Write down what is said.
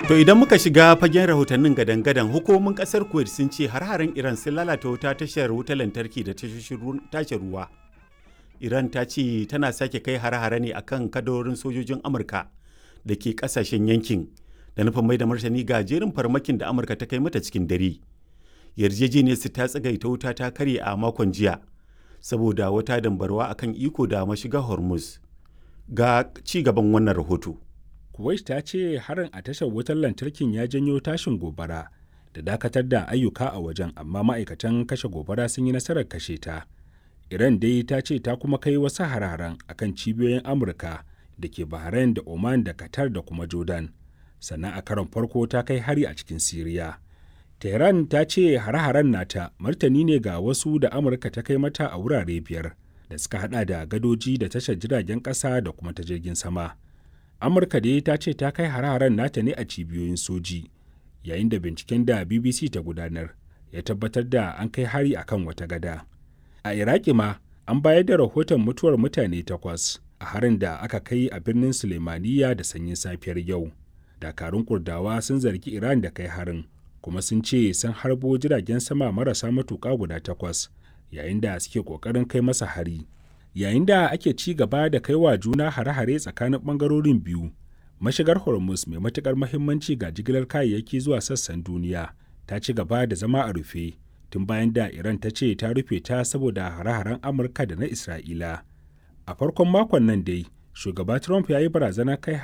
To idan muka shiga fagen rahotannin gadan-gadan hukumomin kasar Kuwait sun ce har-haren Iran sun lalata wuta tashar wutar lantarki da tashar ruwa. Iran ta ce tana sake kai har-hare ne akan kadarorin sojojin Amurka da ke kasashen yankin da nufin mai da martani ga jerin farmakin da Amurka ta kai mata cikin dare. Yarjejeniyar su ta tsagaita wuta ta karye a makon jiya saboda wata dambarwa akan iko da mashiga Hormuz. Ga ci gaban wannan rahoto. Kuwait ta ce harin a tashar wutar lantarkin ya janyo tashin gobara da dakatar da ayyuka a wajen amma ma'aikatan kashe gobara sun yi nasarar kashe ta. Iran dai ta ce ta kuma kai wasu hararen akan cibiyoyin Amurka da ke Bahrain da Oman da Qatar da kuma Jordan. Sannan a karon farko ta kai hari a cikin Siriya. Tehran ta ce hare-haren nata martani ne ga wasu da Amurka ta kai mata a wurare biyar da suka hada da gadoji da tashar jiragen ƙasa da kuma ta jirgin sama. amurka dai ta ce ta kai hare-haren nata ne a cibiyoyin soji yayin da binciken da bbc ta gudanar ya tabbatar da an kai hari akan wata gada a iraki ma an bayar da rahoton mutuwar mutane takwas a harin da aka kai a birnin sulemaniya da sanyin safiyar yau dakarun kurdawa sun zargi iran da kai harin kuma sun ce sun harbo jiragen sama marasa matuƙa guda takwas yayin da suke ƙoƙarin kai masa hari yayin da ake ci gaba da kai wa juna hare-hare tsakanin bangarorin biyu mashigar hormuz mai matukar mahimmanci ga jigilar kayayyaki zuwa sassan duniya ta ci gaba da zama a rufe tun bayan da iran ta ce ta rufe ta saboda hare-haren amurka da na isra'ila a farkon makon nan dai shugaba trump ya yi barazana kai